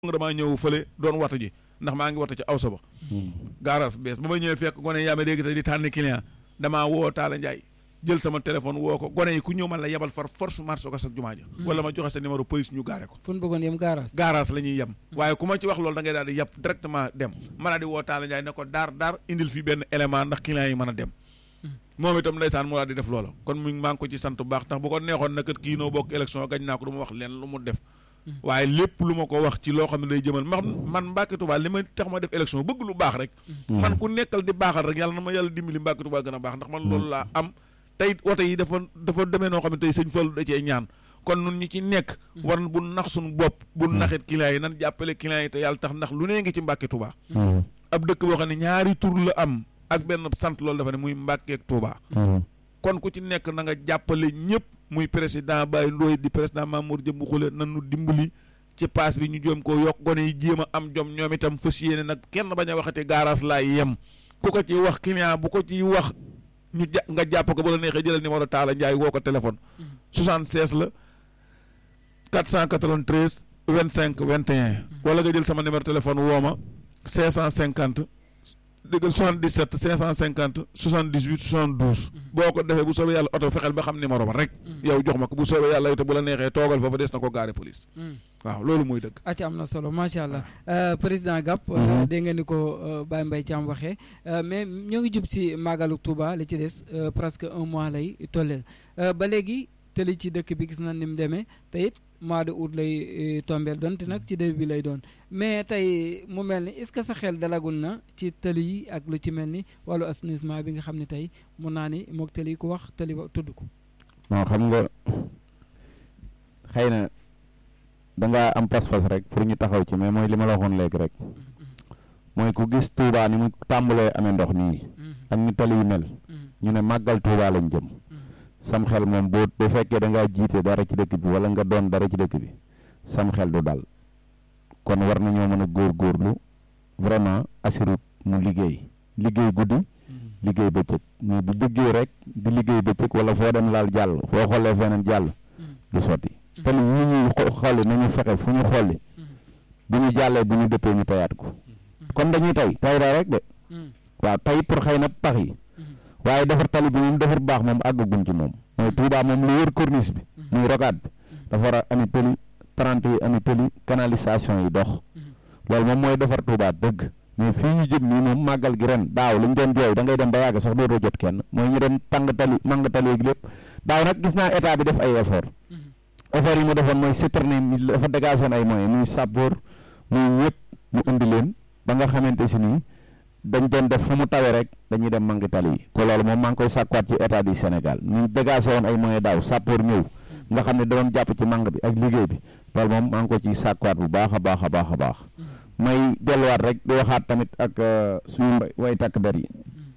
nga damaa ñëw fële doon watu ji ndax maa ngi watu ci awsa ba gaaraas bees ba ma ñëwee fekk gone yaa ma dégg te di tànn client damaa woo Talla Ndiaye jël sama téléphone woo ko gone yi ku ñëw man la yebal far force marché ko ak jumaa ja wala ma joxe sa numéro police ñu gaare ko fu ñu bëggoon yem garage. gaaraas la ñuy yem waaye ku ma ci wax loolu da ngay daal di yàpp directement dem ma daal di woo Talla Ndiaye ne ko daar daar indil fi benn élément ndax client yi mën a dem moom itam ndeysaan mu daal di def loola kon mu maa ngi ko ci sant bu baax ndax bu ko neexoon na kat kii noo bokk élection gañ naa ko du ma wax leen lu mu def waaye lépp lu ma ko wax ci loo xam ne day jëmal man man Mbacke Touba li ma tax ma def élection bëgg lu baax rek man ku nekkal di baaxal rek yàlla na ma yàlla dimbali Mbacke Touba gën a baax ndax man loolu laa am tey wote yi dafa dafa demee noo xam ne tey sëñ Fallu da cee ñaan kon nun ñi ci nekk war bu nax suñu bopp bu naxit clients yi nan jàppale clients yi te yàlla tax ndax lu nee ngi ci Mbacke Touba ab dëkk boo xam ne ñaari tur la am ak benn sant loolu dafa ne muy Mbacke ak Touba kon ku ci nekk na nga jàppale ñëpp muy président Baye Ndoye di président Mamour Jëmbu Xule nan nu dimbali ci paas bi ñu jéem koo yokk gone yi jéem a am jom ñoom itam fas yéene nag kenn bañ a waxati garage laay yem ku ko ci wax client bu ko ci wax ñu ja nga jàpp ko ba la neexee jëlal numéro Talla Ndiaye woo ko téléphone 76 la 493 25 21 wala nga jël sama numéro téléphone woo ma 550 déggal 77 550 78 72 boo ko defee bu soobee yàlla oto fexeel ba xam numéro ba rek yow jox ma ko bu soobee yàlla te bu la neexee toogal foofu des na ko gaare police waaw loolu mooy dëgg acca am na solo macha allah président Gap dégg nga ni ko Baye Mbaye Thiam waxee mais ñoo ngi jub si màggalu Touba li ci des presque un mois lay tolleel ba léegi tëli ci dëkk bi gis na ni mu demee te it mois de août lay tombeel donte nag ci début bi lay doon mais tey mu mel ni est-ce que sa xel dalagul na ci tëli yi ak lu ci mel ni wàllu assainissement bi nga xam ne tey mun naa ni moog tëli ku wax tëli ba tudd ko non xam nga xëy na dangaa am pas-pas rek pour ñu taxaw ci mais mooy li ma la waxoon léegi rek mooy ku gis Touba ni mu tàmbalee amee ndox nii ak ni tali yi mel ñu ne màggal Touba lañ jëm sam xel moom boo bu fekkee da ngaa jiite dara ci dëkk bi wala nga doon dara ci dëkk bi sam xel du dal kon war nañoo mën a góorgóorlu vraiment assurut mu liggéey liggéey guddi liggéey bëccëg mais bu liggéey rek di liggéey bëccëg wala foo dem laal jàll foo xoolee feneen jàll du sotti te li ñi ñuy xolli nañu fexe fu ñu xolli bu ñu jàllee bu ñu dëppee ñu tayaat ko comme dañuy tay tay daa rek de waaw tay pour xëy na pax yi waaye defar tali bi moom defar baax moom àggaguñ ci moom mooy Touba moom lu wër corniche bi muy rokaat bi dafa war a ami tëli trente yi ami tëli canalisation yi dox loolu moom mooy defar Touba dëgg mais fii ñu jëm nii moom màggal gi ren daaw li ñu doon jooy da ngay dem ba yàgg sax dootoo jot kenn mooy ñu doon tàng tali màng tali ak lépp daaw nag gis naa état bi def ay effort effort yi mu defoon mooy citerne yi dafa dégagé ay moyens muy sappoor muy ñëpp mu indi leen ba nga xamante si nii dañ doon def fu mu tawee rek dañuy dem mangi tali yi ko loolu moom maa ngi koy sàkkuwaat ci état du Sénégal ñu dégagé woon ay moyens daaw sappoor ñëw nga xam ne da doon jàpp ci mang bi ak liggéey bi loolu moom maa ngi ko ciy sàkkuwaat bu baax a baax a baax a baax may delluwaat rek di waxaat tamit ak suñu way takk der yi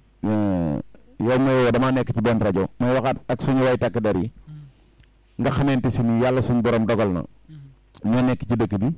yow may woo damaa nekk ci benn rajo may waxaat ak suñu way takk der yi nga xamante si ni yàlla suñu borom dogal na ñoo nekk ci dëkk bi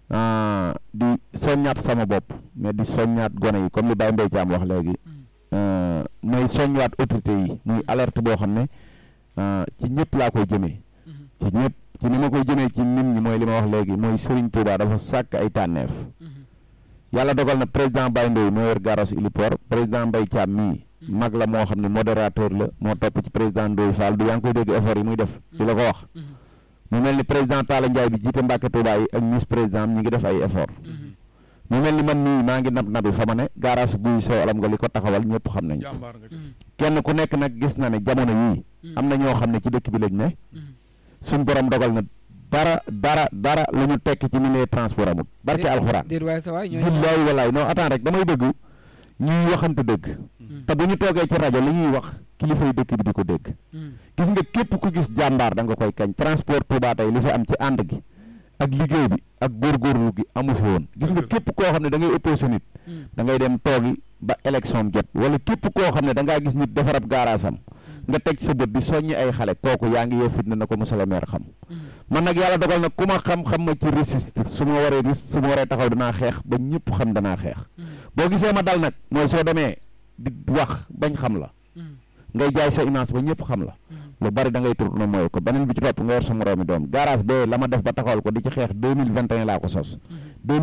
di soññaat sama bopp mais di soññaat gone yi comme li Baye Mbaye Thiam wax léegi may soññaat autorité yi muy alerte boo xam ne ci ñëpp laa koy jëmee ci ñëpp ci ni ma koy jëmee ci nit ñi mooy li ma wax léegi mooy Serigne Touba dafa sàkk ay tànneef yàlla dogal na président Baye Ndoye moo yor garas Iliport président Mbaye Thiam mii mag la moo xam ne modérateur la moo topp ci président Ndoye Fall du yaa ngi koy dégg effort yi muy def di la ko wax mu mel ni président Talla Ndiaye bi jiite Mbacke Touba yi ak vice président ñi ngi def ay effort mu mel ni man nii maa ngi nab nabi fa ma ne garage guy sew alam nga li ko taxawal ñëpp xam nañ kenn ku nekk nag gis na ne jamono yii am na ñoo xam ne ci dëkk bi lañ ne suñ borom dogal na dara dara dara la ñu tekk ci ni ne transport amul barke alxuraan billaay walaay non attends rek damay dëgg ñuy waxante dëgg te bu ñu toogee ci rajo li ñuy wax kilifay dëkk bi di ko dégg gis nga képp ku gis jàmbaar da nga koy kañ transport Touba tey li fi am ci ànd gi ak liggéey bi ak góorgóorlu gi amu fi woon gis nga képp koo xam ne da ngay opposé nit da ngay dem toogi ba élection jot wala képp koo xam ne da ngaa gis nit defarab gaaraasam nga teg sa bët di soññi ay xale kooku yaa ngi yee fitna na ko monsieur le maire xam man nag yàlla dogal nag ku ma xam-xam ma ci résister su ma waree ris su ma waree taxaw danaa xeex ba ñëpp xam danaa xeex boo gisee ma dal nag mooy soo demee di wax bañ xam la ngay jaay sa image ba ñëpp xam la lu bari da ngay tourné mooy ko beneen bi ci topp nga yor sa moroomi doom garage bee la ma def ba taxawal ko di ci xeex deux mille vingt et un laa ko sos